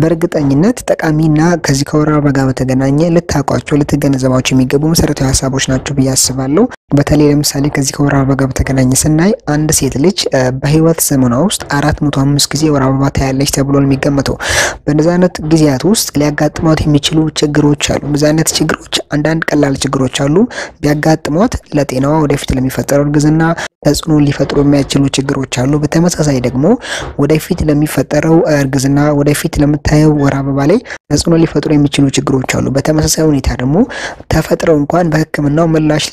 በእርግጠኝነት ጠቃሚና ከዚህ ከወር አበባ ጋር በተገናኘ ልታውቋቸው ልትገነዘባቸው የሚገቡ መሰረታዊ ሀሳቦች ናቸው ብዬ አስባለሁ። በተለይ ለምሳሌ ከዚህ ከወር አበባ ጋር በተገናኘ ስናይ አንድ ሴት ልጅ በህይወት ዘመኗ ውስጥ አራት መቶ አምስት ጊዜ ወር አበባ ታያለች ተብሎ ነው የሚገመተው። በእነዚህ አይነት ጊዜያት ውስጥ ሊያጋጥሟት የሚችሉ ችግሮች አሉ። እነዚህ አይነት ችግሮች አንዳንድ ቀላል ችግሮች አሉ። ቢያጋጥሟት ለጤናዋ ወደፊት ለሚፈጠረው እርግዝና ተጽዕኖ ሊፈጥሩ የሚያስችሉ ችግሮች አሉ። በተመሳሳይ ደግሞ ወደፊት ለሚፈጠረው እርግዝና ወደፊት ለምታየው ወር አበባ ላይ ተጽዕኖ ሊፈጥሩ የሚችሉ ችግሮች አሉ። በተመሳሳይ ሁኔታ ደግሞ ተፈጥረው እንኳን በሕክምናው ምላሽ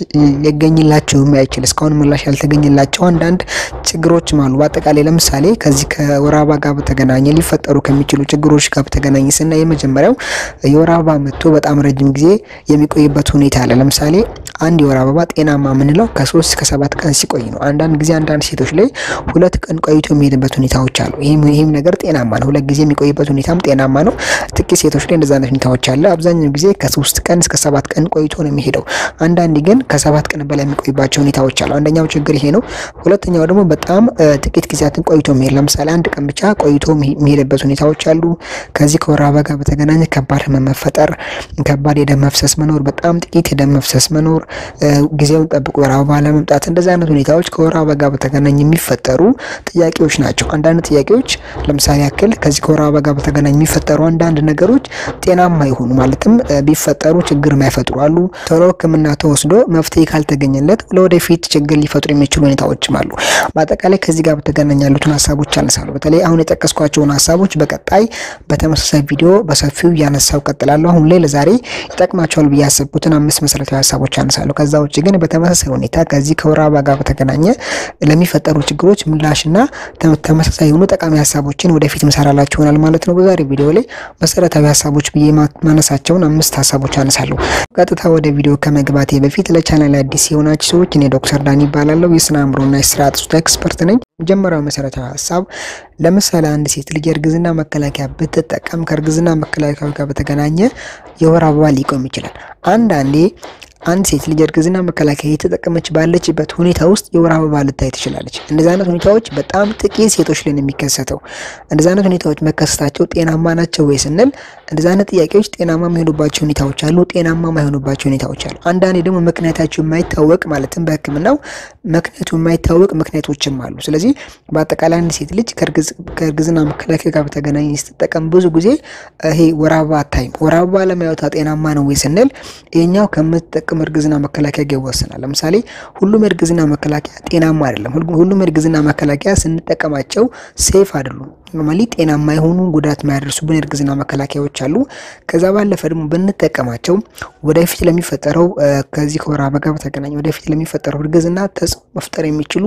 ሊገኝላቸው የማይችል እስካሁን ምላሽ ያልተገኘላቸው አንዳንድ ችግሮችም አሉ። በአጠቃላይ ለምሳሌ ከዚህ ከወር አበባ ጋር በተገናኘ ሊፈጠሩ ከሚችሉ ችግሮች ጋር በተገናኘ ስናይ የመጀመሪያው የወር አበባ መጥቶ በጣም ረጅም ጊዜ የሚቆይበት ሁኔታ አለ። ለምሳሌ አንድ የወር አበባ ጤናማ የምንለው ከሶስት እስከ ሰባት ቀን ሲቆይ ነው። አንዳንድ ጊዜ አንዳንድ ሴቶች ላይ ሁለት ቀን ቆይቶ የሚሄድበት ሁኔታዎች አሉ። ይህም ይህም ነገር ጤናማ ነው። ሁለት ጊዜ የሚቆይበት ሁኔታም ጤናማ ነው። ጥቂት ሴቶች ላይ እንደዛ አይነት ሁኔታዎች አለ። አብዛኛው ጊዜ ከሶስት ቀን እስከ ሰባት ቀን ቆይቶ ነው የሚሄደው። አንዳንድ ግን ከሰባት ቀን በላይ የሚቆይባቸው ሁኔታዎች አሉ። አንደኛው ችግር ይሄ ነው። ሁለተኛው ደግሞ በጣም ጥቂት ጊዜያትን ቆይቶ የሚሄድ ለምሳሌ አንድ ቀን ብቻ ቆይቶ የሚሄድበት ሁኔታዎች አሉ። ከዚህ ከወር አበባ ጋር በተገናኘ ከባድ ህመም መፈጠር፣ ከባድ የደም መፍሰስ መኖር፣ በጣም ጥቂት የደም መፍሰስ መኖር፣ ጊዜውን ጠብቆ ወር አበባ ለመምጣት እንደዚህ አይነት ሁኔታዎች ከወር አበባ ጋር በተገናኘ የሚፈጠሩ ጥያቄዎች ናቸው። አንዳንድ ጥያቄዎች ለምሳሌ ያክል ከዚህ ከወር አበባ ጋር በተገናኘ የሚፈጠሩ አንዳንድ ነገሮች ጤናማ ይሆኑ ማለትም ቢፈጠሩ ችግር የማይፈጥሩ አሉ። ቶሎ ሕክምና ተወስዶ መፍትሄ ካልተገኘለት ለወደፊት ችግር ሊፈጥሩ የሚችሉ ሁኔታዎችም አሉ። በአጠቃላይ ከዚህ ጋር በተገናኘ ያሉትን ሀሳቦች አነሳለሁ። በተለይ አሁን የጠቀስኳቸውን ሀሳቦች በቀጣይ በተመሳሳይ ቪዲዮ በሰፊው እያነሳው ቀጥላለሁ። አሁን ላይ ለዛሬ ይጠቅማቸዋል ብዬ ያሰብኩትን አምስት መሰረታዊ ሀሳቦች አነሳለሁ። ከዛ ውጭ ግን በተመሳሳይ ሁኔታ ከዚህ ከወር አበባ ጋር በተገናኘ ለሚፈጠሩ ችግሮች ምላሽና ተመሳሳይ የሆኑ ጠቃሚ ሀሳቦችን ወደፊት ምሰራላችሁ ይሆናል ማለት ነው። በዛሬ ቪዲዮ ላይ መሰረታዊ ሀሳቦች ብዬ ማነሳቸውን አምስት ሀሳቦች አነሳለሁ። ቀጥታ ወደ ቪዲዮ ከመግባቴ በፊት ለቻናል አዲስ የሆናችሁ ሰዎች እኔ ዶክተር ዳኒ ይባላለሁ። የስነ አእምሮና የስርዓተ ፆታ ኤክስፐርት ነኝ። መጀመሪያው መሰረታዊ ሀሳብ ለምሳሌ አንድ ሴት ልጅ የእርግዝና መከላከያ ብትጠቀም ከእርግዝና መከላከያ ጋር በተገናኘ የወር አበባ ሊቆም ይችላል። አንዳንዴ አንድ ሴት ልጅ እርግዝና መከላከያ እየተጠቀመች ባለችበት ሁኔታ ውስጥ የወር አበባ ልታይ ትችላለች። እንደዚህ አይነት ሁኔታዎች በጣም ጥቂት ሴቶች ላይ ነው የሚከሰተው። እንደዚህ አይነት ሁኔታዎች መከሰታቸው ጤናማ ናቸው ወይ ስንል እንደዚህ አይነት ጥያቄዎች ጤናማ የሚሆኑባቸው ሁኔታዎች አሉ፣ ጤናማ የማይሆኑባቸው ሁኔታዎች አሉ። አንዳንዴ ደግሞ ምክንያታቸው የማይታወቅ ማለትም በሕክምናው ምክንያቱ የማይታወቅ ምክንያቶችም አሉ። ስለዚህ በአጠቃላይ አንድ ሴት ልጅ ከእርግዝና መከላከያ ጋር በተገናኘ ስትጠቀም ብዙ ጊዜ ይሄ ወር አበባ አታይም። ወር አበባ ለማየቷ ጤናማ ነው ወይ ስንል ይሄኛው ከምትጠቀም እርግዝና መከላከያ ጋር ይወሰናል። ለምሳሌ ሁሉም የእርግዝና መከላከያ ጤናማ አይደለም። ሁሉም የእርግዝና መከላከያ ስንጠቀማቸው ሴፍ አይደሉም። ኖርማሊ ጤናማ የሆኑ ጉዳት የማያደርሱብን የእርግዝና መከላከያዎች አሉ። ከዛ ባለፈ ደግሞ ብንጠቀማቸው ወደፊት ለሚፈጠረው ከዚህ ከወር አበባ ጋር በተገናኘ ወደፊት ለሚፈጠረው እርግዝና ተጽዕኖ መፍጠር የሚችሉ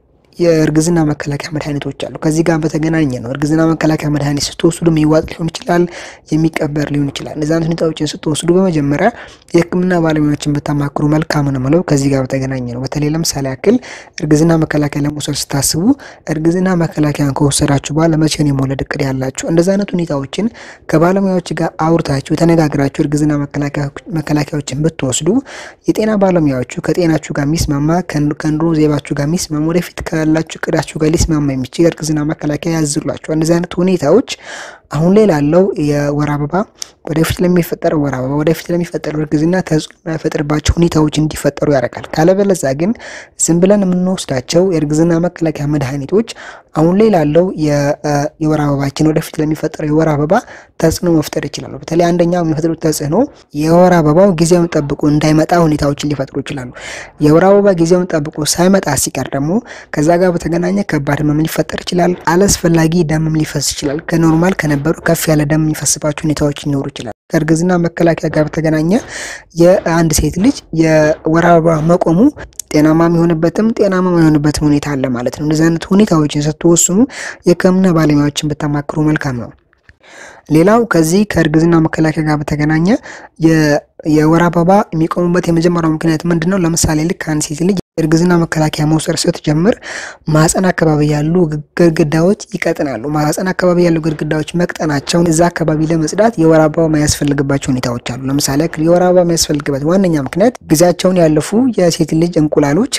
የእርግዝና መከላከያ መድኃኒቶች አሉ። ከዚህ ጋር በተገናኘ ነው። እርግዝና መከላከያ መድኃኒት ስትወስዱ የሚዋጥ ሊሆን ይችላል፣ የሚቀበር ሊሆን ይችላል። እነዚህ አይነት ሁኔታዎችን ስትወስዱ በመጀመሪያ የሕክምና ባለሙያዎችን ብታማክሩ መልካም ነው የምለው ከዚህ ጋር በተገናኘ ነው። በተለይ ለምሳሌ ያክል እርግዝና መከላከያ ለመውሰድ ስታስቡ እርግዝና መከላከያን ከወሰዳችሁ በኋላ መቼ ነው የመውለድ እቅድ ያላችሁ? እንደዚህ አይነት ሁኔታዎችን ከባለሙያዎች ጋር አውርታችሁ ተነጋግራችሁ እርግዝና መከላከያዎችን ብትወስዱ የጤና ባለሙያዎቹ ከጤናችሁ ጋር የሚስማማ ከኑሮ ዘይቤያችሁ ጋር የሚስማማ ወደፊት ያላችሁ እቅዳችሁ ጋር ሊስማማ የሚችል የእርግዝና መከላከያ ያዝላችኋል። እንደዚህ አይነት ሁኔታዎች አሁን ላይ ላለው የወር አበባ ወደፊት ለሚፈጠረው ወር አበባ ወደፊት ለሚፈጠረው እርግዝና ተጽዕኖ የማይፈጥርባቸው ሁኔታዎች እንዲፈጠሩ ያደርጋል። ካለበለዛ ግን ዝም ብለን የምንወስዳቸው የእርግዝና መከላከያ መድኃኒቶች አሁን ላይ ላለው የወር አበባችን ወደፊት ለሚፈጠረው የወር አበባ ተጽዕኖ መፍጠር ይችላሉ። በተለይ አንደኛው የሚፈጥሩት ተጽዕኖ የወር አበባው ጊዜውን ጠብቆ እንዳይመጣ ሁኔታዎችን ሊፈጥሩ ይችላሉ። የወር አበባ ጊዜውን ጠብቆ ሳይመጣ ሲቀር ደግሞ ከዛ ጋር በተገናኘ ከባድ ህመም ሊፈጠር ይችላል። አላስፈላጊ ደምም ሊፈስ ይችላል። ከኖርማል ከነበሩ ከፍ ያለ ደም የሚፈስባቸው ሁኔታዎች ሊኖሩ ይችላል። ከእርግዝና መከላከያ ጋር በተገናኘ የአንድ ሴት ልጅ የወር አበባ መቆሙ ጤናማ የሚሆንበትም ጤናማ የማይሆንበትም ሁኔታ አለ ማለት ነው። እንደዚህ አይነት ሁኔታዎችን ስትወስኑ የህክምና ባለሙያዎችን ብታማክሩ መልካም ነው። ሌላው ከዚህ ከእርግዝና መከላከያ ጋር በተገናኘ የወር አበባ የሚቆሙበት የመጀመሪያው ምክንያት ምንድን ነው? ለምሳሌ ልክ አንድ ሴት ልጅ እርግዝና መከላከያ መውሰድ ስትጀምር ማህፀን አካባቢ ያሉ ግድግዳዎች ይቀጥናሉ። ማህፀን አካባቢ ያሉ ግድግዳዎች መቅጠናቸውን እዛ አካባቢ ለመጽዳት የወር አበባ የማያስፈልግባቸው ሁኔታዎች አሉ። ለምሳሌ የወር አበባ የሚያስፈልግበት ዋነኛ ምክንያት ጊዜያቸውን ያለፉ የሴት ልጅ እንቁላሎች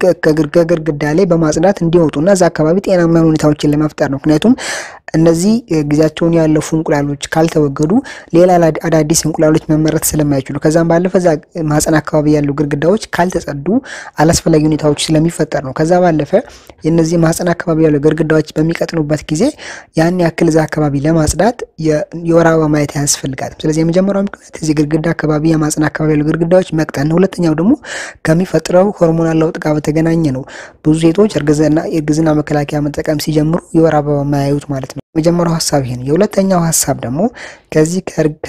ከግድግዳ ላይ በማጽዳት እንዲወጡና እዛ አካባቢ ጤናማ ሁኔታዎችን ለመፍጠር ነው። ምክንያቱም እነዚህ ጊዜያቸውን ያለፉ እንቁላሎች ካልተወገዱ ሌላ አዳዲስ እንቁላሎች መመረት ስለማይችሉ ከዛም ባለፈ እዛ ማህፀን አካባቢ ያሉ ግድግዳዎች ካልተጸዱ አላስፈላጊ ሁኔታዎች ስለሚፈጠር ነው። ከዛ ባለፈ የነዚህ ማህፀን አካባቢ ያሉ ግድግዳዎች በሚቀጥኑበት ጊዜ ያን ያክል እዛ አካባቢ ለማጽዳት የወር አበባ ማየት አያስፈልጋትም። ስለዚህ የመጀመሪያው ምክንያት እዚህ ግድግዳ አካባቢ የማህፀን አካባቢ ያሉ ግድግዳዎች መቅጠን ነው። ሁለተኛው ደግሞ ከሚፈጥረው ሆርሞናል ለውጥ ጋር በተገናኘ ነው። ብዙ ሴቶች የእርግዝና መከላከያ መጠቀም ሲጀምሩ የወር አበባ የማያዩት ማለት ነው። የመጀመሪያው ሀሳብ ይሄ ነው። የሁለተኛው ሀሳብ ደግሞ ከዚህ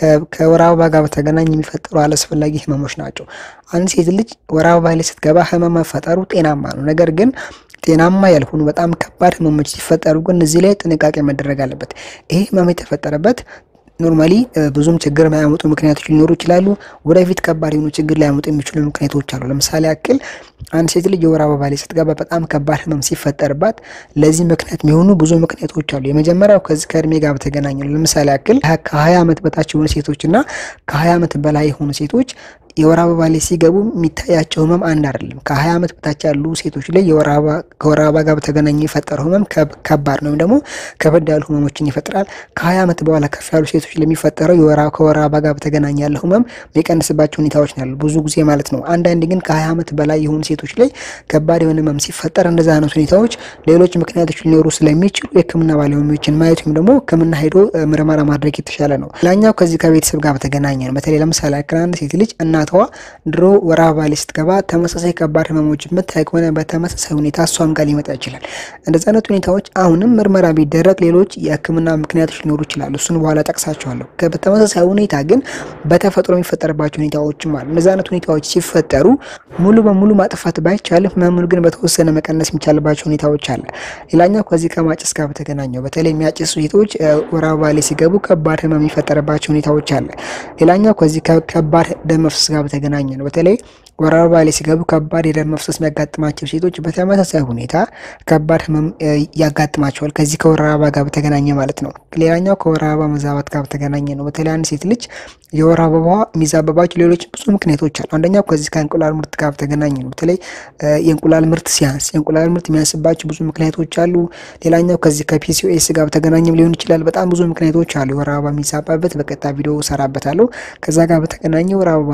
ከወር አበባ ጋር በተገናኘ የሚፈጠሩ አላስፈላጊ ህመሞች ናቸው። አንድ ሴት ልጅ ወር አበባ ላይ ስትገባ ህመም መፈጠሩ ጤናማ ነው። ነገር ግን ጤናማ ያልሆኑ በጣም ከባድ ህመሞች ሲፈጠሩ ግን እዚህ ላይ ጥንቃቄ መደረግ አለበት። ይሄ ህመም የተፈጠረበት ኖርማሊ ብዙም ችግር የማያመጡ ምክንያቶች ሊኖሩ ይችላሉ። ወደፊት ከባድ የሆኑ ችግር ሊያመጡ የሚችሉ ምክንያቶች አሉ። ለምሳሌ ያክል አንድ ሴት ልጅ የወር አበባ ላይ ስትገባ በጣም ከባድ ህመም ሲፈጠርባት ለዚህ ምክንያት የሚሆኑ ብዙ ምክንያቶች አሉ። የመጀመሪያው ከዚህ ከእድሜ ጋር በተገናኘ ነው። ለምሳሌ ያክል ከሀያ ዓመት በታች የሆኑ ሴቶች እና ከሀያ ዓመት በላይ የሆኑ ሴቶች የወር አበባ ላይ ሲገቡ የሚታያቸው ህመም አንድ አይደለም። ከሀያ ዓመት በታች ያሉ ሴቶች ላይ ከወር አበባ ጋር በተገናኘ የፈጠረው ህመም ከባድ ነው፣ ወይም ደግሞ ከበድ ያሉ ህመሞችን ይፈጥራል። ከሀያ ዓመት በኋላ ከፍ ያሉ ሴቶች ለሚፈጠረው ከወር አበባ ጋር በተገናኘ ያለው ህመም የሚቀንስባቸው ሁኔታዎች ናሉ ብዙ ጊዜ ማለት ነው። አንዳንድ ግን ከሀያ ዓመት በላይ የሆኑ ሴቶች ላይ ከባድ የሆነ ህመም ሲፈጠር እንደዛ አይነት ሁኔታዎች ሌሎች ምክንያቶች ሊኖሩ ስለሚችሉ የህክምና ባለሙያዎችን ማየት ወይም ደግሞ ህክምና ሄዶ ምርመራ ማድረግ የተሻለ ነው። ሌላኛው ከዚህ ከቤተሰብ ጋር በተገናኘ ነው። በተለይ ለምሳሌ ያክል አንድ ሴት ልጅ እናቷ ድሮ ወር አበባ ላይ ስትገባ ተመሳሳይ ከባድ ህመሞች የምታይ ከሆነ በተመሳሳይ ሁኔታ እሷም ጋር ሊመጣ ይችላል። እንደዚህ አይነት ሁኔታዎች አሁንም ምርመራ ቢደረግ ሌሎች የህክምና ምክንያቶች ሊኖሩ ይችላሉ። እሱን በኋላ ጠቅሳቸዋለሁ። በተመሳሳይ ሁኔታ ግን በተፈጥሮ የሚፈጠርባቸው ሁኔታዎችም አሉ። እንደዚህ አይነት ሁኔታዎች ሲፈጠሩ ሙሉ በሙሉ ማጥፋት ባይቻልም ህመሙን ግን በተወሰነ መቀነስ የሚቻልባቸው ሁኔታዎች አለ። ሌላኛው ከዚህ ከማጨስ ጋር በተገናኘው በተለይ የሚያጨሱ ሴቶች ወር አበባ ላይ ሲገቡ ከባድ ህመም የሚፈጠርባቸው ሁኔታዎች አለ። ሌላኛው ከዚህ ከባድ ደም መፍሰስ ጋር በተገናኘ ነው። በተለይ ወር አበባ ላይ ሲገቡ ከባድ የደም መፍሰስ የሚያጋጥማቸው ሴቶች በተመሳሳይ ሁኔታ ከባድ ህመም ያጋጥማቸዋል። ከዚህ ከወር አበባ ጋር በተገናኘ ማለት ነው። ሌላኛው ከወር አበባ መዛባት ጋር በተገናኘ ነው። በተለይ አንድ ሴት ልጅ የወር አበባ የሚዛበባቸው ሌሎች ብዙ ምክንያቶች አሉ። አንደኛው ከዚህ ከእንቁላል ምርት ጋር በተገናኘ ነው። በተለይ የእንቁላል ምርት ሲያንስ የእንቁላል ምርት የሚያንስባቸው ብዙ ምክንያቶች አሉ። ሌላኛው ከዚህ ከፒሲኦኤስ ጋር በተገናኘም ሊሆን ይችላል። በጣም ብዙ ምክንያቶች አሉ። የወር አበባ የሚዛባበት በቀጣ ቪዲዮ ሰራበታለሁ። ከዛ ጋር በተገናኘ ወር አበባ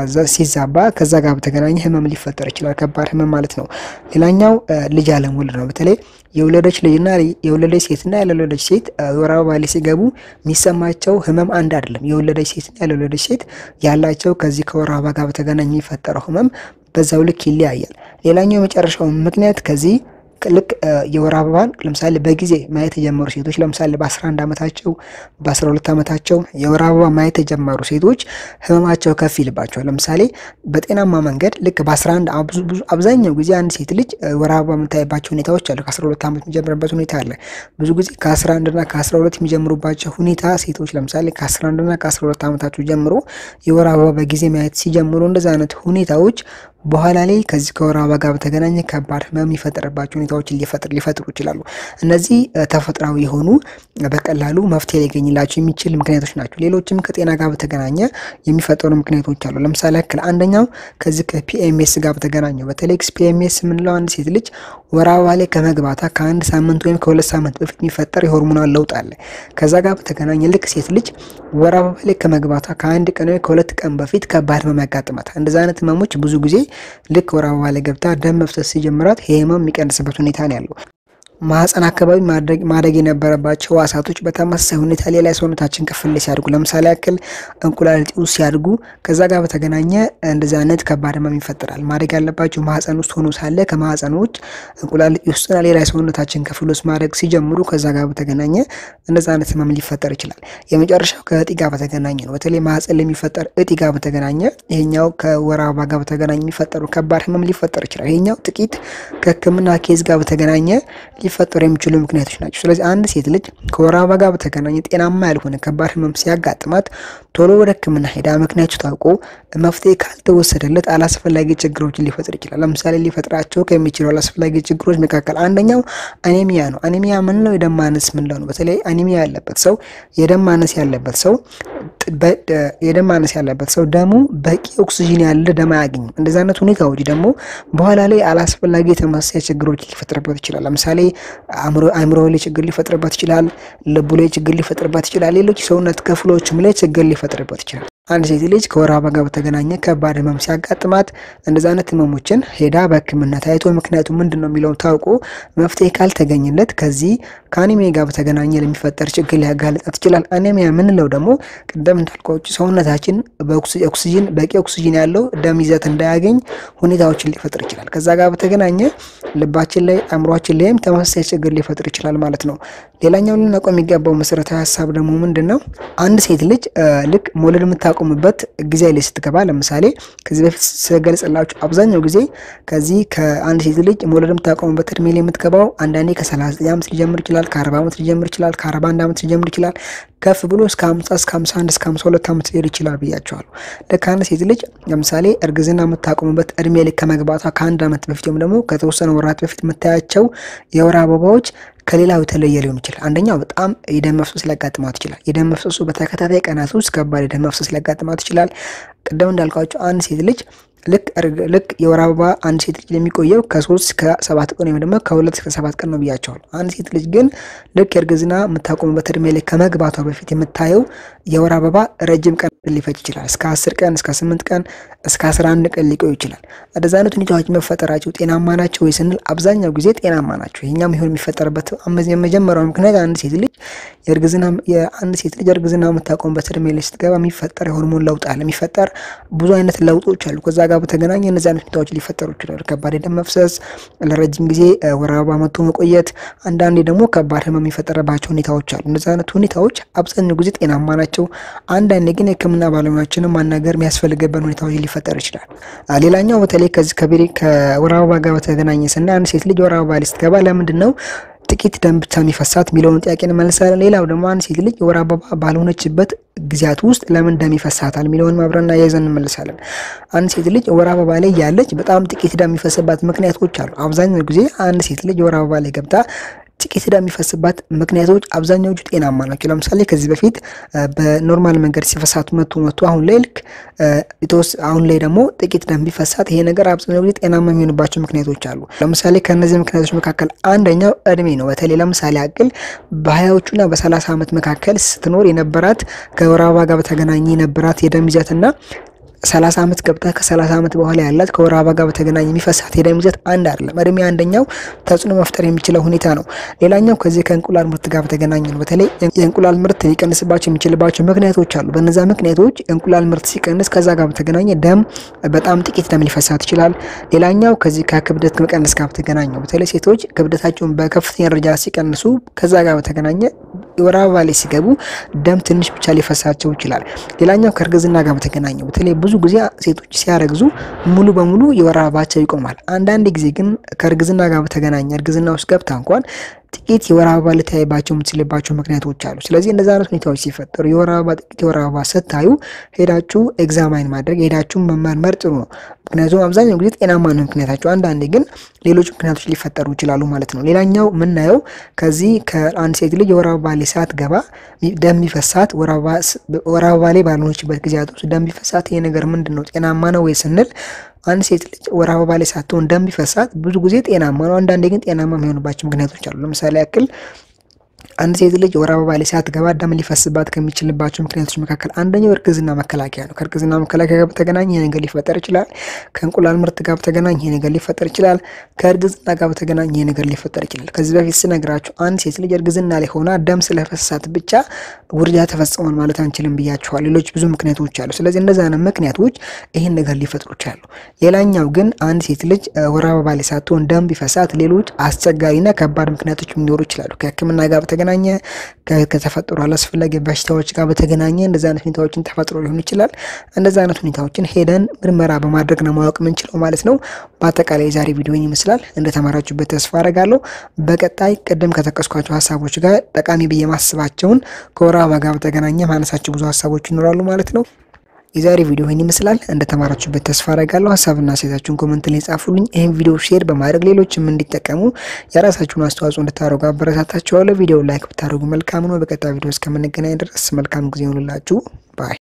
ሲዛባ ከዛ ጋር በተገናኘ ህመም ሊፈጠር ይችላል። ከባድ ህመም ማለት ነው። ሌላኛው ልጅ አለመውለድ ነው። በተለይ የወለደች ልጅና የወለደች ሴትና ያልወለደች ሴት ወር አበባ ላይ ሲገቡ የሚሰማቸው ህመም አንድ አይደለም። የወለደች ሴትና ያልወለደች ሴት ያላቸው ከዚህ ከወር አበባ ጋር በተገናኘ የሚፈጠረው ህመም በዛው ልክ ይለያያል። ሌላኛው የመጨረሻው ምክንያት ከዚህ ልክ የወር አበባን ለምሳሌ በጊዜ ማየት የጀመሩ ሴቶች ለምሳሌ በ11 ዓመታቸው በ12 ዓመታቸው የወር አበባ ማየት የጀመሩ ሴቶች ህመማቸው ከፍ ይልባቸዋል። ለምሳሌ በጤናማ መንገድ ልክ በ11 አብዛኛው ጊዜ አንድ ሴት ልጅ ወር አበባ የምታይባቸው ሁኔታዎች አሉ። ከ12 ዓመት የሚጀምርበት ሁኔታ አለ። ብዙ ጊዜ ከ11 እና ከ12 የሚጀምሩባቸው ሁኔታ ሴቶች ለምሳሌ ከ11 እና ከ12 ዓመታቸው ጀምሮ የወር አበባ በጊዜ ማየት ሲጀምሩ እንደዚ አይነት ሁኔታዎች በኋላ ላይ ከዚህ ከወር አበባ ጋር በተገናኘ ከባድ ህመም የሚፈጠርባቸው ሁኔታዎችን ሊፈጥሩ ይችላሉ። እነዚህ ተፈጥሯዊ የሆኑ በቀላሉ መፍትሄ ሊገኝላቸው የሚችል ምክንያቶች ናቸው። ሌሎችም ከጤና ጋር በተገናኘ የሚፈጠሩ ምክንያቶች አሉ። ለምሳሌ ያክል አንደኛው ከዚህ ከፒኤምኤስ ጋር በተገናኘ በተለይ ፒኤምኤስ የምንለው አንድ ሴት ልጅ ወር አበባ ላይ ከመግባታ ከአንድ ሳምንት ወይም ከሁለት ሳምንት በፊት የሚፈጠር የሆርሞናል ለውጥ አለ። ከዛ ጋር በተገናኘ ልክ ሴት ልጅ ወር አበባ ላይ ከመግባታ ከአንድ ቀን ወይ ከሁለት ቀን በፊት ከባድ ህመም ያጋጥማታል። እንደዚ አይነት ህመሞች ብዙ ጊዜ ልክ ወር አበባ ላይ ገብታ ደም መፍሰስ ሲጀምራት ይህ ህመም የሚቀንስበት ሁኔታ ነው ያለው። ማህፀን አካባቢ ማደግ የነበረባቸው ህዋሳቶች በተመሳሳይ ሁኔታ ሌላ የሰውነታችን ክፍል ላይ ሲያድጉ ለምሳሌ ያክል እንቁላል እጢ ውስጥ ሲያድጉ ከዛ ጋር በተገናኘ እንደዚህ አይነት ከባድ ህመም ይፈጠራል። ማደግ ያለባቸው ማህፀን ውስጥ ሆኖ ሳለ ከማህፀን ውጭ እንቁላል እጢ ውስጥና ሌላ የሰውነታችን ክፍል ውስጥ ማደግ ሲጀምሩ ከዛ ጋር በተገናኘ እንደዚህ አይነት ህመም ሊፈጠር ይችላል። የመጨረሻው ከእጢ ጋር በተገናኘ ነው። በተለይ ማህፀን ለሚፈጠር እጢ ጋር በተገናኘ ይሄኛው ከወር አበባ ጋር በተገናኘ የሚፈጠሩ ከባድ ህመም ሊፈጠር ይችላል። ይሄኛው ጥቂት ከህክምና ኬዝ ጋር በተገናኘ ሊፈጠሩ የሚችሉ ምክንያቶች ናቸው። ስለዚህ አንድ ሴት ልጅ ከወር አበባ ጋር በተገናኘ ጤናማ ያልሆነ ከባድ ህመም ሲያጋጥማት ቶሎ ወደ ሕክምና ሄዳ ምክንያቱ ታውቆ መፍትሄ ካልተወሰደለት አላስፈላጊ ችግሮችን ሊፈጥር ይችላል። ለምሳሌ ሊፈጥራቸው ከሚችሉ አላስፈላጊ ችግሮች መካከል አንደኛው አኔሚያ ነው። አኔሚያ ምንለው የደም ማነስ ምንለው ነው። በተለይ አኔሚያ ያለበት ሰው የደም ማነስ ያለበት ሰው የደም ማነስ ያለበት ሰው ደሙ በቂ ኦክሲጂን ያለ ደም አያገኝም። እንደዚህ አይነት ሁኔታዎች ደግሞ በኋላ ላይ አላስፈላጊ የተመሳሳይ ችግሮች ሊፈጥርበት ይችላል። ለምሳሌ አእምሮ ላይ ችግር ሊፈጥርበት ይችላል። ልቡ ላይ ችግር ሊፈጥርበት ይችላል። ሌሎች ሰውነት ክፍሎችም ላይ ችግር ሊፈጥርበት ይችላል። አንድ ሴት ልጅ ከወር አበባ ጋር በተገናኘ ከባድ ህመም ሲያጋጥማት እንደዚህ አይነት ህመሞችን ሄዳ በህክምና ታይቶ ምክንያቱ ምንድን ነው የሚለውን ታውቆ መፍትሄ ካልተገኘለት ከዚህ ከአኒሚያ ጋር በተገናኘ ለሚፈጠር ችግር ሊያጋልጣት ይችላል። አኒሚያ የምንለው ደግሞ ቅደም እንዳልኳችሁ ሰውነታችን በኦክሲጂን በቂ ኦክሲጂን ያለው ደም ይዘት እንዳያገኝ ሁኔታዎችን ሊፈጥር ይችላል። ከዛ ጋር በተገናኘ ልባችን ላይ አእምሯችን ላይም ተመሳሳይ ችግር ሊፈጥር ይችላል ማለት ነው። ሌላኛው ልናውቀው የሚገባው መሰረታዊ ሀሳብ ደግሞ ምንድን ነው? አንድ ሴት ልጅ ልክ መውለድ የምታቆምበት ጊዜ ላይ ስትገባ፣ ለምሳሌ ከዚህ በፊት ስገልጽላችሁ አብዛኛው ጊዜ ከዚህ ከአንድ ሴት ልጅ መውለድ የምታቆምበት እድሜ ላይ የምትገባው አንዳንዴ ከ39 ዓመት ሊጀምር ይችላል፣ ከ40 ዓመት ሊጀምር ይችላል፣ ከ41 ዓመት ሊጀምር ይችላል ከፍ ብሎ እስከ 50 እስከ 51 እስከ 52 ዓመት ሊሄድ ይችላል ብያቸዋለሁ። ልክ አንድ ሴት ልጅ ለምሳሌ እርግዝና የምታቆምበት እድሜ ላይ ከመግባቷ ከአንድ ዓመት በፊት ወይም ደግሞ ከተወሰነ ወራት በፊት የምታያቸው የወር አበባዎች ከሌላው የተለየ ሊሆን ይችላል። አንደኛው በጣም የደም መፍሰስ ሊያጋጥማት ይችላል። የደም መፍሰሱ በተከታታይ ቀናት ውስጥ ከባድ የደም መፍሰስ ሊያጋጥማት ይችላል። ቅድም እንዳልኳቸው አንድ ሴት ልጅ ልክ ልክ የወር አበባ አንድ ሴት ልጅ የሚቆየው ከሶስት እስከ ሰባት ቀን ወይም ደግሞ ከሁለት እስከ ሰባት ቀን ነው ብያቸዋል። አንድ ሴት ልጅ ግን ልክ የእርግዝና የምታቆምበት እድሜ ላይ ከመግባቷ በፊት የምታየው የወር አበባ ረጅም ቀን ሊፈጅ ይችላል። እስከ አስር ቀን እስከ ስምንት ቀን እስከ አስራ አንድ ቀን ሊቆዩ ይችላል። እንደዚ አይነት ሁኔታዎች መፈጠራቸው ጤናማ ናቸው ወይ ስንል አብዛኛው ጊዜ ጤናማ ናቸው። ይህኛም ይሁን የሚፈጠርበት የመጀመሪያው ምክንያት አንድ ሴት ልጅ የእርግዝና የአንድ ሴት ልጅ እርግዝና የምታቆምበት እድሜ ላይ ስትገባ የሚፈጠር የሆርሞን ለውጥ አለ። የሚፈጠር ብዙ አይነት ለውጦች አሉ። ከዛ ጋር በተገናኘ እነዚህ አይነት ሁኔታዎች ሊፈጠሩ ይችላሉ። ከባድ የደም መፍሰስ፣ ለረጅም ጊዜ ወር አበባ መጥቶ መቆየት፣ አንዳንዴ ደግሞ ከባድ ህመም የሚፈጠረባቸው ሁኔታዎች አሉ። እነዚህ አይነት ሁኔታዎች አብዛኛው ጊዜ ጤናማ ናቸው። አንዳንዴ ግን የሕክምና ባለሙያዎችንም ማናገር የሚያስፈልግበት ሁኔታዎች ሊፈጠር ይችላል። ሌላኛው በተለይ ከዚህ ከቤሪ ከወር አበባ ጋር በተገናኘ ስናይ አንድ ሴት ልጅ ወር አበባ ላይ ስትገባ ለምንድን ነው ጥቂት ደም ብቻ የሚፈሳት የሚለውን ጥያቄ እንመልሳለን። ሌላው ደግሞ አንድ ሴት ልጅ የወር አበባ ባልሆነችበት ጊዜያት ውስጥ ለምን ደም ይፈሳታል የሚለውን አብረን አያይዘን እንመልሳለን። አንድ ሴት ልጅ የወር አበባ ላይ ያለች በጣም ጥቂት ደም የሚፈስባት ምክንያቶች አሉ። አብዛኛው ጊዜ አንድ ሴት ልጅ የወር አበባ ላይ ገብታ ጥቂት ደም የሚፈስባት ምክንያቶች አብዛኛዎቹ ጤናማ ናቸው። ለምሳሌ ከዚህ በፊት በኖርማል መንገድ ሲፈሳት መቶ መቶ አሁን ላይ ልክ አሁን ላይ ደግሞ ጥቂት ደም ቢፈሳት ይሄ ነገር አብዛኛው ጊዜ ጤናማ የሚሆንባቸው ምክንያቶች አሉ። ለምሳሌ ከእነዚህ ምክንያቶች መካከል አንደኛው እድሜ ነው። በተለይ ለምሳሌ ያክል በሀያዎቹና በሰላሳ ዓመት መካከል ስትኖር የነበራት ከወር አበባ ጋር በተገናኘ የነበራት የደም ይዘትና ሰላሳ ዓመት ገብታ ከሰላሳ ዓመት በኋላ ያላት ከወር አበባ ጋር በተገናኘ የሚፈሳት የደም ይዘት አንድ አይደለም። እድሜ አንደኛው ተጽዕኖ መፍጠር የሚችለው ሁኔታ ነው። ሌላኛው ከዚህ ከእንቁላል ምርት ጋር በተገናኘ ነው። በተለይ የእንቁላል ምርት ሊቀንስባቸው የሚችልባቸው ምክንያቶች አሉ። በነዛ ምክንያቶች የእንቁላል ምርት ሲቀንስ ከዛ ጋር በተገናኘ ደም በጣም ጥቂት ደም ሊፈሳት ይችላል። ሌላኛው ከዚህ ከክብደት መቀነስ ጋር በተገናኘ በተለይ ሴቶች ክብደታቸውን በከፍተኛ ደረጃ ሲቀንሱ ከዛ ጋር በተገናኘ የወር አበባ ላይ ሲገቡ ደም ትንሽ ብቻ ሊፈሳቸው ይችላል። ሌላኛው ከእርግዝና ጋር በተገናኘ በተለይ ብዙ ጊዜ ሴቶች ሲያረግዙ ሙሉ በሙሉ የወር አበባቸው ይቆማል። አንዳንድ ጊዜ ግን ከእርግዝና ጋር በተገናኘ እርግዝና ውስጥ ገብታ እንኳን ጥቂት የወር አበባ ልታይባቸው የምትችልባቸው ምክንያቶች አሉ። ስለዚህ እንደዚህ አይነት ሁኔታዎች ሲፈጠሩ የወር አበባ ጥቂት የወር አበባ ስታዩ ሄዳችሁ ኤግዛማይን ማድረግ ሄዳችሁ መመርመር ጥሩ ነው። ምክንያቱም አብዛኛው ጊዜ ጤናማ ነው ምክንያታቸው፣ አንዳንዴ ግን ሌሎች ምክንያቶች ሊፈጠሩ ይችላሉ ማለት ነው። ሌላኛው የምናየው ከዚህ ከአንድ ሴት ልጅ የወር አበባ ላይ ሳትገባ ደም ቢፈሳት ወር አበባ ላይ ባልሆነችበት ጊዜያት ውስጥ ደም ቢፈሳት ይሄ ነገር ምንድን ነው ጤናማ ነው ወይ ስንል አንድ ሴት ልጅ ወር አበባ ላይ ሳትሆን ደም ቢፈሳት ብዙ ጊዜ ጤናማ ነው። አንዳንዴ ግን ጤናማ የሚሆንባቸው ምክንያቶች አሉ። ለምሳሌ ያክል አንድ ሴት ልጅ ወር አበባ ላይ ሳትገባ ደም ሊፈስባት ከሚችልባቸው ምክንያቶች መካከል አንደኛው እርግዝና መከላከያ ነው። ከእርግዝና መከላከያ ጋር በተገናኘ ይሄ ነገር ሊፈጠር ይችላል። ከእንቁላል ምርት ጋር በተገናኘ ይሄ ነገር ሊፈጠር ይችላል። ከእርግዝና ጋር በተገናኘ ይሄ ነገር ሊፈጠር ይችላል። ከዚህ በፊት ስነግራችሁ አንድ ሴት ልጅ እርግዝና ላይ ሆና ደም ስለፈሳት ብቻ ውርጃ ተፈጽሟል ማለት አንችልም ብያችኋል። ሌሎች ብዙ ምክንያቶች አሉ። ስለዚህ እንደዚህ አይነት ምክንያቶች ይህን ነገር ሊፈጥሩ ይችላሉ። ሌላኛው ግን አንድ ሴት ልጅ ወር አበባ ላይ ሳትሆን ደም ቢፈሳት ሌሎች አስቸጋሪና ከባድ ምክንያቶች ሊኖሩ ይችላሉ። ከሕክምና ጋር በተገናኘ በተገናኘ ከተፈጠሩ አላስፈላጊ በሽታዎች ጋር በተገናኘ እንደዚ አይነት ሁኔታዎችን ተፈጥሮ ሊሆን ይችላል። እንደዚ አይነት ሁኔታዎችን ሄደን ምርመራ በማድረግ ነው ማወቅ የምንችለው ማለት ነው። በአጠቃላይ የዛሬ ቪዲዮ ይመስላል እንደተማራችሁበት ተስፋ አረጋለሁ። በቀጣይ ቅድም ከጠቀስኳቸው ሀሳቦች ጋር ጠቃሚ ብዬ ማስባቸውን ከወር አበባ ጋር በተገናኘ ማነሳቸው ብዙ ሀሳቦች ይኖራሉ ማለት ነው። የዛሬ ቪዲዮ ይህን ይመስላል እንደተማራችሁበት ተስፋ አረጋለሁ። ሀሳብና ሴታችሁን ኮመንት ላይ ጻፉልኝ። ይህን ቪዲዮ ሼር በማድረግ ሌሎችም እንዲጠቀሙ የራሳችሁን አስተዋጽኦ እንድታደርጉ አበረታታችኋለሁ። ቪዲዮ ላይክ ብታደርጉ መልካም ነው። በቀጣይ ቪዲዮ እስከምንገናኝ ድረስ መልካም ጊዜ ይሆንላችሁ ባይ